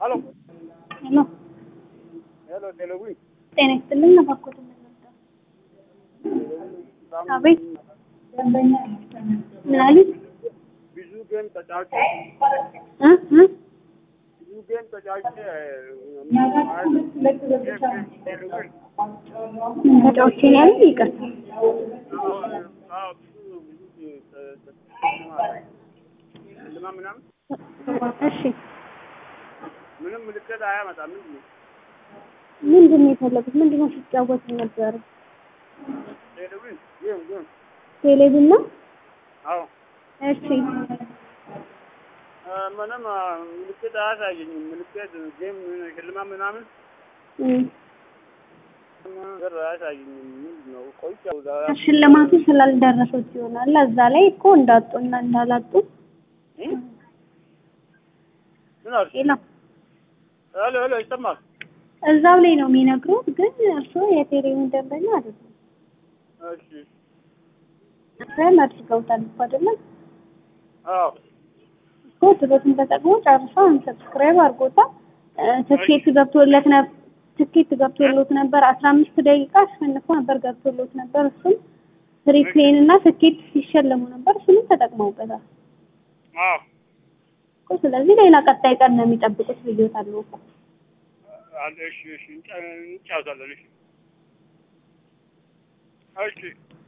ሄሎ ሄሎ ሄሎ ቴሌዊ ጤና ይስጥልኝ። ነፋኮት የምንወደው አቤት ምን አሉኝ? ብዙ ጌም ተጫውቼ እ እ ብዙ ጌም ተጫውቼ ምን ተጫውቼ ነው ያሉኝ? ይቅርታ ልማ ምናምን እሺ ምንም ምልክት አያመጣም። ምንድን ነው ምንድን ነው የፈለጉት? ምንድን ነው ሲጫወቱ ነበር? ቴሌዊ ጌም ጌም ቴሌቪዥን ነው? አዎ እሺ ምንም ምልክት አያሳየኝም። ምልክት ጌም ሽልማት ምናምን እ ነገር አያሳየኝም። ምንድን ነው ቆይቻው ሽልማቱ ስላልደረሱት ይሆናል። እዛ ላይ እኮ እንዳጡና እንዳላጡ ምን አልሽ? ሌላ ሄሎ ሄሎ ይሰማል? እዛው ላይ ነው የሚነግሩት። ግን እርስዎ የቴሌቪዥን ደንበኛ አይደሉም። እሺ ሰን አድርገውታል እኮ አይደለም አዎ እኮ ትሎትን ተጠቅሞ ጨርሰው አንሰብስክራይብ አድርጎታል። እ ትኬት ገብቶለት ነበር ትኬት ገብቶሎት ነበር። አስራ አምስት ደቂቃ አሸንፎ ነበር ገብቶሎት ነበር። እሱም ፍሪ ፕሌን እና ትኬት ሲሸለሙ ነበር። እሱንም ተጠቅመውበታል አዎ እኮ። ስለዚህ ሌላ ቀጣይ ቀን ነው የሚጠብቁት ብዬታለሁ እኮ። አለ እሺ እሺ እንጫወታለን። እሺ እሺ